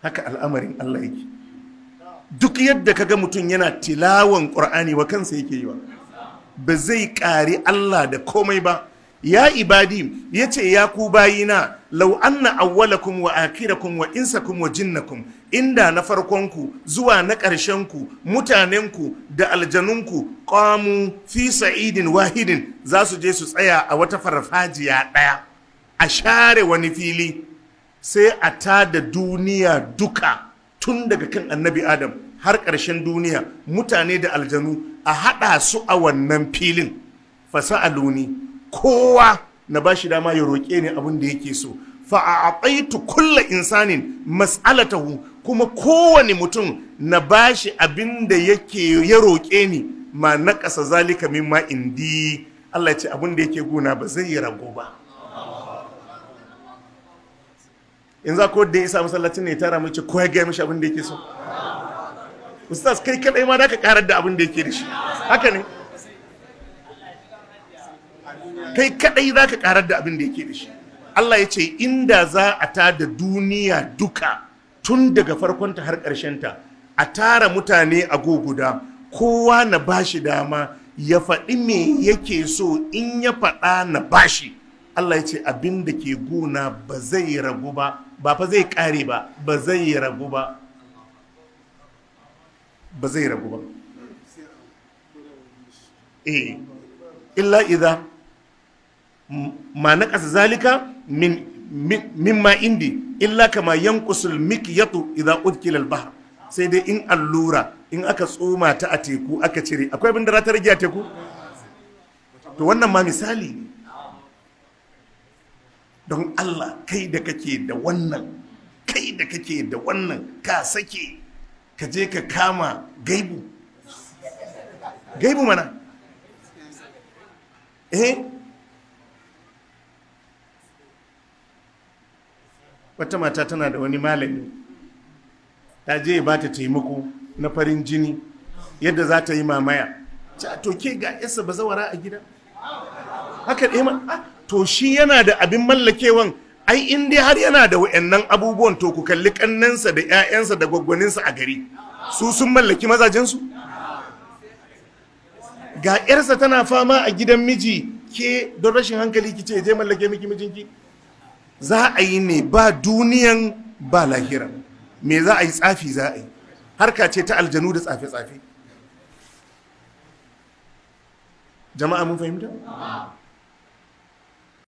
haka al'amarin Allah yake duk yadda kaga mutum yana tilawan ƙur'ani wa kansa yake yi wa ba zai ƙari Allah da komai ba ya ibadi ya ce ya ku bayina lau anna awwalakum wa akirakum wa insakum wa jinnakum inda na farkonku zuwa na ƙarshenku mutanenku da aljanunku qamu fi sa'idin wahidin za su je su tsaya a wata farfajiya ɗaya a share wani fili sai a tada duniya duka tun daga kan annabi adam har ƙarshen duniya mutane da aljanu a haɗa su a wannan filin fasa'aluni kowa na ba shi dama ya roƙe ni abin da yake so fa'aƙaitu kulla insanin mas'alatahu kuma kowane mutum na ba shi abin da yake ya roƙe ni ma na ƙasa zalika mimma indi Allah ya ce abin da yake guna ba zai yi rago ba in za ko da ya isa masallacin ne ya tara mace ko ya gaya mishi abin da yake so ustaz kai kadai ma da ka karar da abin da yake da shi haka ne kai kadai za ka karar da abin da yake da shi Allah ya ce inda za a ta da duniya duka tun daga farkonta har ta, a tara mutane a guda kowa na bashi dama ya faɗi me yake so in ya faɗa na bashi Allah ya ce abin da ke guna ba zai ragu ba ba fa zai ƙare ba ba zai ragu ba ba zai ragu ba eh illa idza ma naqasa zalika min mimma indi illa kama yanqusul mikyatu idza udkila al-bahr sai dai in allura in aka tsoma ta a teku aka cire akwai abin da za ta rage a teku to wannan ma misali ne don Allah kai da kake da wannan kai da kake da wannan ka sake ka je ka kama gaibu gaibu mana eh wata mata tana da wani malami ta je ba ta taimako na farin jini yadda za ta yi mamaya ta to ke ga yasa bazawara a gida haka ɗaya ma to shi yana da abin mallakewan ai in dai har yana da wa'annan abubuwan to ku kalli kannansa da 'ya'yansa da gwaggwaninsa a gari su sun mallaki mazajensu ga 'yarsa tana fama a gidan miji ke don rashin hankali ki ce je mallake miki mijinki za a yi ne ba duniyan ba lahira me za a yi tsafi za a yi harka ce ta aljanu da tsafe-tsafe jama'a mun fahimta?